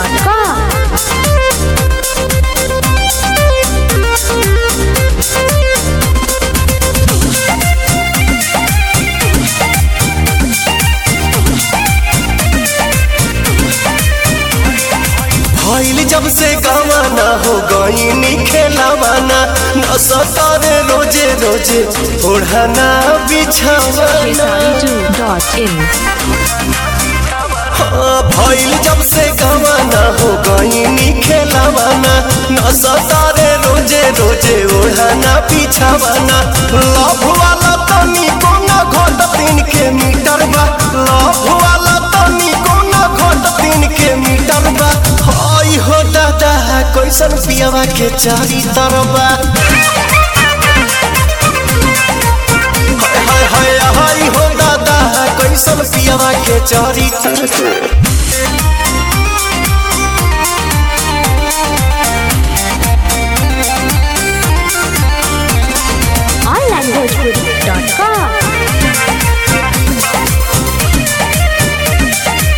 onlinebhojpuri.com. भइल जब से गवाना हो गईनी खेलावाना न सतारे रोजे रोजे ओढ़ाना बिछावाना K32.in. हाँ, भइल जब से गवाना हो गईनी खेलावाना न सतारे रोजे रोजे ओढ़ाना बिछावाना लव वाला तनी कोना घट तीन के मीटर बा लव वाला तनी कोना घट तीन के मीटर बा हई हो दादा कैसन पियावा के चारी तरबा हाय हाय हाय हो दादा कैसन पियावा के चारी तरबा onlinebhojpuri.com.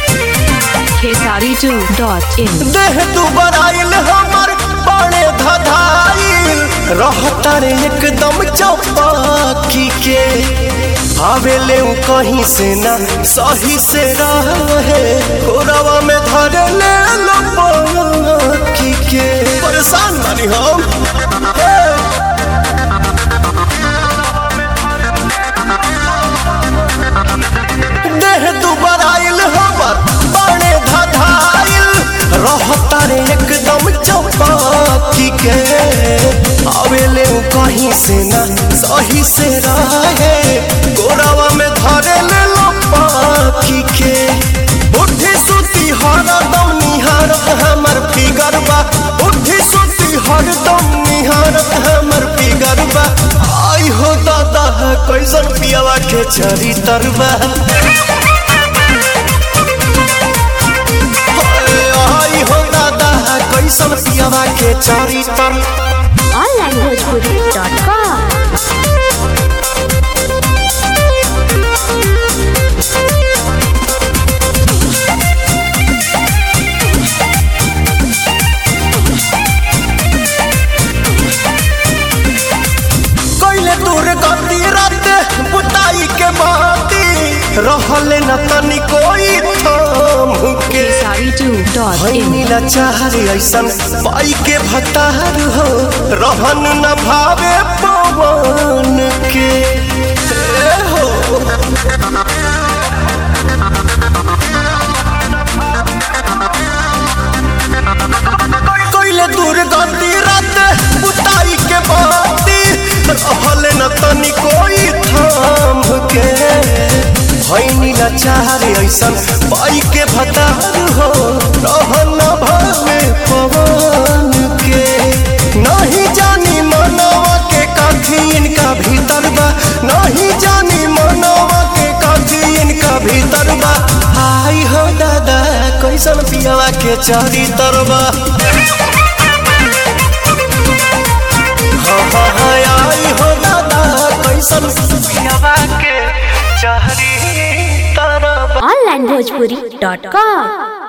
K32.in. देह दुबर आइल हमर बड़े धधाइल रहता रे एकदम चौपाकी के आवेले उ कहीं से ना सही से रहे कोरवा में धर ले लपकी के परेशान बानी हम हे। देह दुबर आइल हमर बड़े धधाइल रहता रे एकदम चौपाकी के आवेले उ कहीं से ना सही से रहे गोरावा में धरे ले लो पाखी के बुद्धि सुती हरदम निहारत हमर फिगर बा बुद्धि सुती हरदम निहारत हमर फिगर बा आई हो दादा कैसन पियावा के चरी तरबा आई हो दादा कैसन पियावा के चरी तरबा onlinebhojpuri.com. कैले दूर गति रात बुताई के बाती रहले न तनी कोई थाम के K32.in. नीला चाहरे ऐसन पाई के भतार हो रहन न भावे पवन के ए हो कैले दूर गति रात बुताई के बाती रहले न तनी कोई थाम के भैनी चाहरे ऐसन पाई के भतार हो रहन न भावे पवन के नहीं जानी मनवा के काठी इनका भीतर बा नहीं जानी मनवा के काठी इनका भीतर बा आई हो दादा कैसन पियावा के चारी तरबा हाँ हाँ हाँ आई हो दादा कैसन पियावा के चारी तरबा onlinebhojpuri.com.